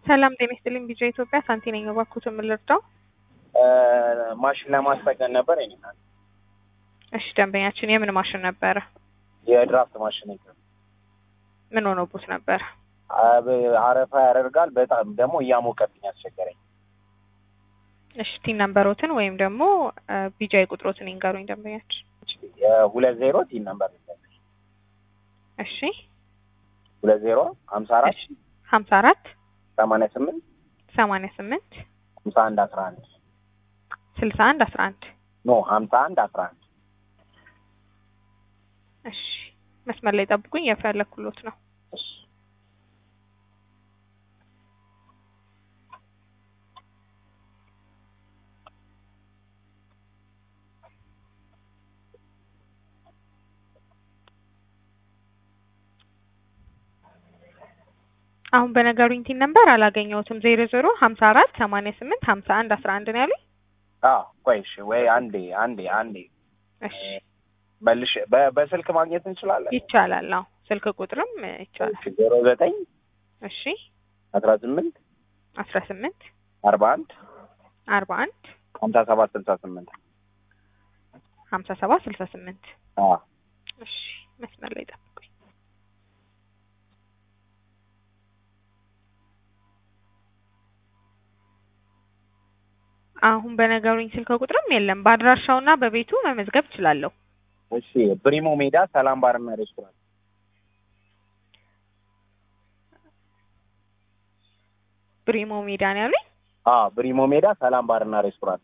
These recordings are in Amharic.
ሰላም ጤና ይስጥልኝ። ቢጫ ኢትዮጵያ ሳንቲ ነኝ። እባክዎትን ምን ልርዳው? ማሽን ለማስጠገን ነበር የኔ እናት። እሺ ደንበኛችን የምን ማሽን ነበረ? የድራፍት ማሽን ይዘ ምን ሆኖቦት ነበረ? አረፋ ያደርጋል። በጣም ደግሞ እያሞቀብኝ አስቸገረኝ። እሺ ቲን ነምበሮትን ወይም ደግሞ ቢጃይ ቁጥሮትን ይንገሩኝ ደንበኛችን። ሁለት ዜሮ ቲን ነምበር እሺ ሁለት ዜሮ ሀምሳ አራት ሀምሳ አራት ሰማንያ ስምንት ሰማንያ ስምንት ሀምሳ አንድ አስራ አንድ ስልሳ አንድ አስራ አንድ ኖ ሀምሳ አንድ አስራ አንድ እሺ መስመር ላይ ጠብቁኝ፣ የፈለኩሎት ነው። እሺ አሁን በነገሩኝ ቲን ነምበር አላገኘሁትም። ዜሮ ዜሮ ሀምሳ አራት ሰማንያ ስምንት ሀምሳ አንድ አስራ አንድ ነው ያሉኝ። አዎ ቆይ እሺ ወይ አንዴ አንዴ አንዴ እሺ መልሽ በ- በስልክ ማግኘት እንችላለን? ይቻላል። አዎ ስልክ ቁጥርም ይቻላል። ዜሮ ዘጠኝ እሺ አስራ ስምንት አስራ ስምንት አርባ አንድ አርባ አንድ ሀምሳ ሰባት ስልሳ ስምንት ሀምሳ ሰባት ስልሳ ስምንት አዎ እሺ መስመር ላይ ጠብቁኝ። አሁን በነገሩኝ ስልክ ቁጥርም የለም። በአድራሻውና በቤቱ መመዝገብ እችላለሁ። እሺ ብሪሞ ሜዳ ሰላም ባርና ሬስቶራንት ብሪሞ ሜዳ ነው ያሉኝ። አዎ ብሪሞ ሜዳ ሰላም ባርና ሬስቶራንት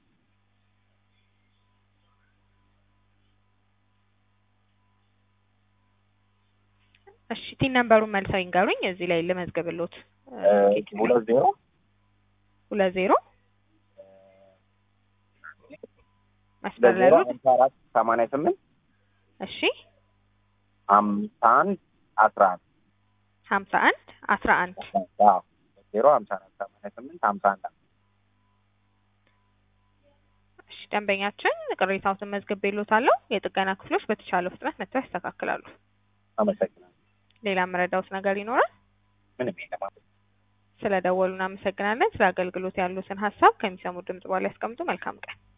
እሺ ቲን ነምበሩን መልሰው ይንገሩኝ። እዚህ ላይ ልመዝገብሎት። ሁለት ዜሮ ሁለት ዜሮ መስመር ሁለት ላይ ዜሮ ያሉት ሀምሳ አራት ሰማንያ ስምንት እሺ ሀምሳ አንድ አስራ አንድ ሀምሳ አንድ አስራ አንድ አዎ ሁለት ዜሮ ሀምሳ አራት ሰማንያ ስምንት ሀምሳ አንድ እሺ ደንበኛችን ቅሬታዎትን መዝግቤሎታለሁ። የጥገና ክፍሎች በተቻለ ፍጥነት መጥተው ያስተካክላሉ። አመሰግናለሁ። ሌላ መረዳውት ነገር ይኖራል? ምንም የለም። ስለ ደወሉ እናመሰግናለን። ስለ አገልግሎት ያሉትን ሀሳብ ከሚሰሙ ድምጽ በኋላ ያስቀምጡ። መልካም ቀን።